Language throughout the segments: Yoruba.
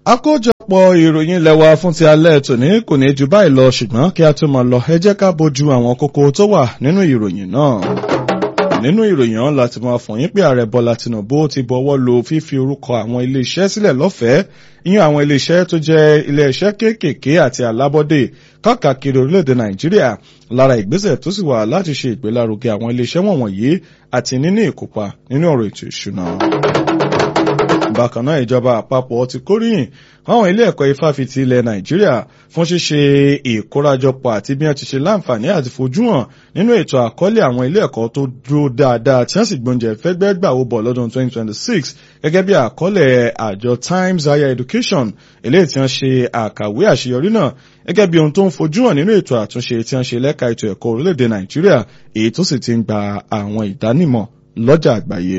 àkójọpọ̀ ìròyìn lẹ́wà fún ti alẹ́ tòní kò ní ju báyìí lọ ṣùgbọ́n kí a tó máa lọ ẹ jẹ́ ká bójú àwọn kókó tó wà nínú ìròyìn náà. nínú ìròyìn ọ̀hún láti máa fún yín pé ààrẹ bọ́lá tinubu ti bọ́wọ́ lu fífi orúkọ àwọn iléeṣẹ́ sílẹ̀ lọ́fẹ̀ẹ́ ìyẹn àwọn iléeṣẹ́ tó jẹ́ iléeṣẹ́ kéékèèké àti alábọ́dé káàkiri orílẹ̀-èdè nàìjíríà lára ìgbésẹ̀ tó sì wà láti ṣe ìgbélárugẹ àwọn iléeṣẹ́ wọ̀nyí àti níní ìkópa nínú ọ̀rọ̀ ètò ìṣúná bákan náà ìjọba àpapọ̀ ti kórìyìn àwọn ilé ẹ̀kọ́ ifáfitì ilẹ̀ nàìjíríà fún ṣíṣe ìkórajọpọ̀ àti bí wọ́n ti ṣe láǹfààní àti fojú hàn nínú ètò àkọọ́lẹ̀ àwọn ilé ẹ̀kọ́ tó dúró dáadáa tí wọ́n sì gbóúnjẹ fẹ́gbẹ́ gbà ó bọ̀ lọ́dún 2026 gẹ́gẹ́ bí àkọọ́lẹ̀ àjọ times higher education eléyìí tí wọ́n ṣe àkàwé àṣeyọrí náà gẹ́gẹ́ bí ohun tó ń fojú hàn nínú ètò àtúnṣe tí wọ́n ṣe lẹ́ka ètò ẹ̀kọ́ orílẹ̀-èdè nàìjíríà èyí tó sì ti ń gba àwọn ìdánimọ̀ lọ́jà àgbáyé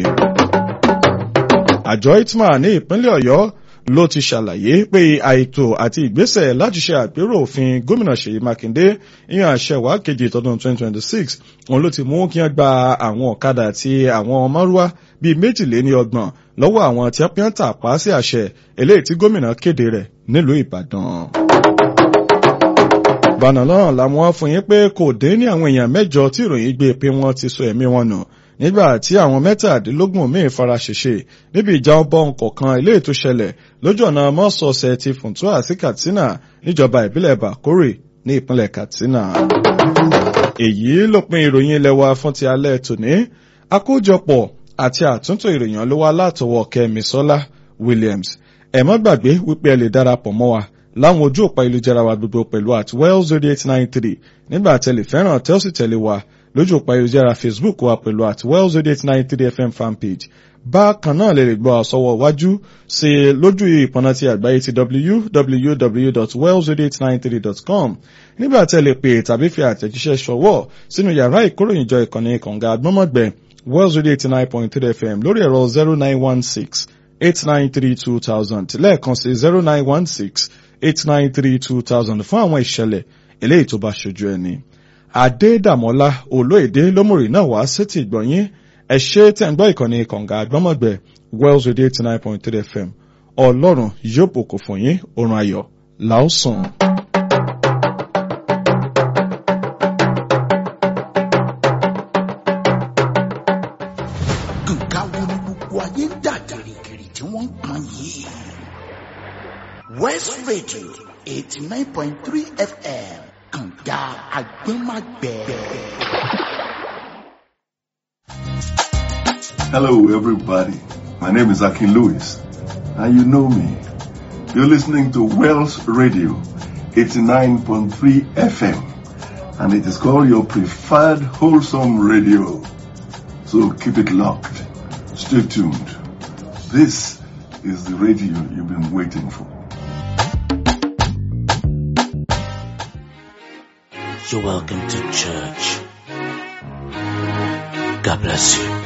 àjọ itma ní ìpínlẹ̀ ọ̀yọ́ ló ti ṣàlàyé pé àìtò àti ìgbésẹ̀ láti ṣe àpérò òfin gómìnà ṣèyí mákindé ìyàn àṣẹwà kejì tọdún 2026 òun ló ti mú kí wọ́n gba àwọn ọ̀kadà àti àwọn márúwá bíi méjìléní ọgbọ̀n lọ́wọ́ àwọn tí wọ́n tà pa sí àṣẹ eléyìí tí gómìnà kéde rẹ̀ nílùú ìbàdàn bànà náà làwọn fún yín pé kò dé ní àwọn èèyàn mẹ́jọ tí ìròyìn gbé pé wọ́n ti sọ ẹ̀mí wọn nù nígbà tí àwọn mẹ́tàdínlógún míì fara ṣèṣe níbi ìjà ọbọ̀ nǹkan ilé ètò ṣẹlẹ̀ lójú ọ̀nà mọ́sọ̀ọ̀sẹ̀ ti funtua sí katsina níjọba ìbílẹ̀ bakore ní ìpínlẹ̀ katsina. èyí ló pin ìròyìn ilẹ̀ wa fún ti alẹ́ tòní àkójọpọ̀ àti àtúntò ìròyìn ló wá látọwọ́ kẹ́misọ́lá williams ẹ má gbàgbé wípé ẹ lè darapọ̀ mọ́ wa láwọn ojú òpá ìlújára wa gbogbo pẹ̀lú at wells zero eight nine three nígbà tẹ̀lé fẹ́ràn tẹ́ ó sì tẹ̀lé wa lójú òpá ìlújára facebook wa pẹ̀lú at wells zero eight nine three fm fanpage bákan náà lè lè gbọ́ àsọwọ́ wájú sí lójú ìpọ̀nà ti àgbáyé ti www.wells0893.com nígbà tẹ́ lè pè tàbí fi àtẹ̀jíṣẹ́ ṣọwọ́ sínú yàrá ìkóròyìnjọ ìkànnì kànga agbọ́mọ̀gbẹ́ wells radio eighty nine point three fm lórí ẹ̀rọ zero nine one six eight nine three two thousand lẹ́ẹ̀kan sí zero nine one six eight nine three two thousand fún àwọn ìṣẹ̀lẹ̀ eléyìí tó bá ṣojú ẹni. Adédàmọ́lá olóèdè lómùrì náà wá sétí ìgbọ̀nyín ẹ ṣé tẹ̀ ń gbọ́ ìkànnì kànga àgbọ́mọ̀gbẹ́ Wells Radio eighty nine point three FM ọlọ́run yóò bùkún fún yín oorun ayọ̀ làásùn. nǹkan wo ni gbogbo ayé ń dà gìrìgìrì tí wọ́n ń pọn yìí. West Radio eighty nine point three FM kànga àgbẹ̀màgbẹ̀. Hello, everybody. My name is Akin Lewis, and you know me. You're listening to Wells Radio 89.3 FM, and it is called your preferred wholesome radio. So keep it locked. Stay tuned. This is the radio you've been waiting for. You're welcome to church. God bless you.